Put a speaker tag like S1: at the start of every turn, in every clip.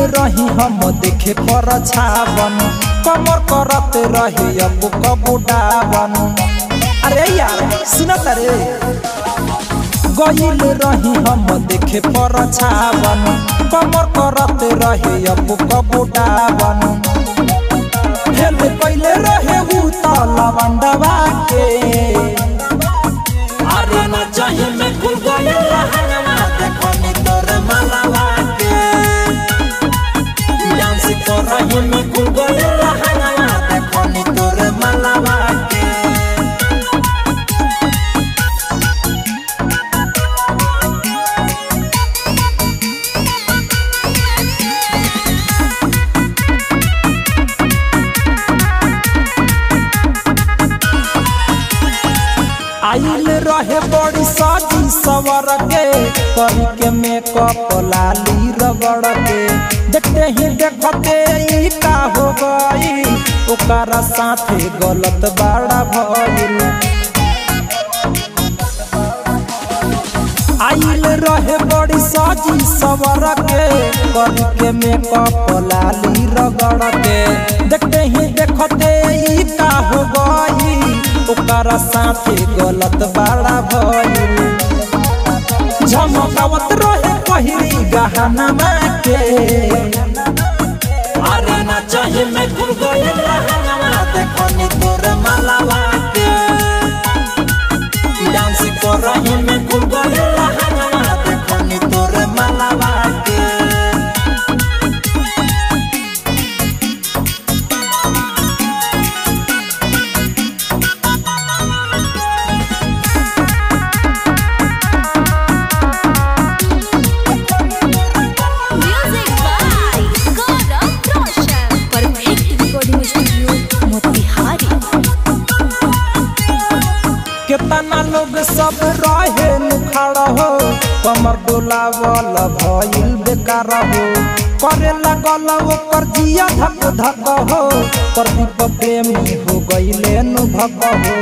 S1: रही हम देखे पर छावन कमर करत रहे अब कबुडावन अरे यार सुनत रे गईल रही हम देखे पर छावन कमर करत रहे अब कबुडावन खेल पहले रहे उ त लवंडवा के अरे न चाहे में खुल गए रहनवा देखो नी तोर मलवा के डांस कर रही में खुल गए रहनवा देखो नी तोर मलवा के आइल रहे बड़ी साजी सवर के करी के मेकअप लाली रगड़ के देखते ही देखते ई का हो गई ओकरा साथे गलत बड़ा भइल आइल रहे बड़ी साजी सवर के करी के मेकअप लाली रगड़ के देखते ही देखते ई का हो गई ओकरा साथे गलत बड़ा भइल झमकावत रहे पहिरी गहना के अरे ना चाहे मैं खुल गए रहनवा देखो नी तोर मलवा के डांस कर रही मैं खुल गए रहनवा देखो नी तोर मलवा के
S2: Music by Gaurav Roshan. Perfect recording studio, Motihari.
S1: केतना लोग सब रहे खड़ा हो कमर डोलावल भइल बेकार हो करे लगल ओकर जिया धक धक हो प्रदीप प्रेमी हो गईले नु भक हो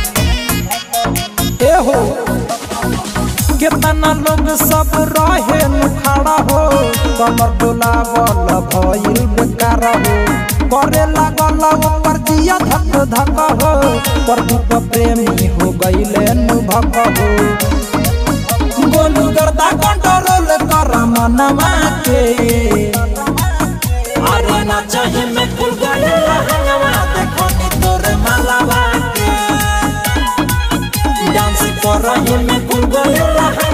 S1: ए हो केतना लोग सब रहे खड़ा हो कमर डोलावल भइल बेकार हो करे लगल ओकर जिया धक धक हो प्रदीप प्रेमी हो गईले नु भक हो गोलू गर्दा कंट्रोल कर मनवा के अरे ना चाहे मैं खुल गए रहनवा देखो नी तोर मलवा के डांस कर रही मैं खुल गए रहनवा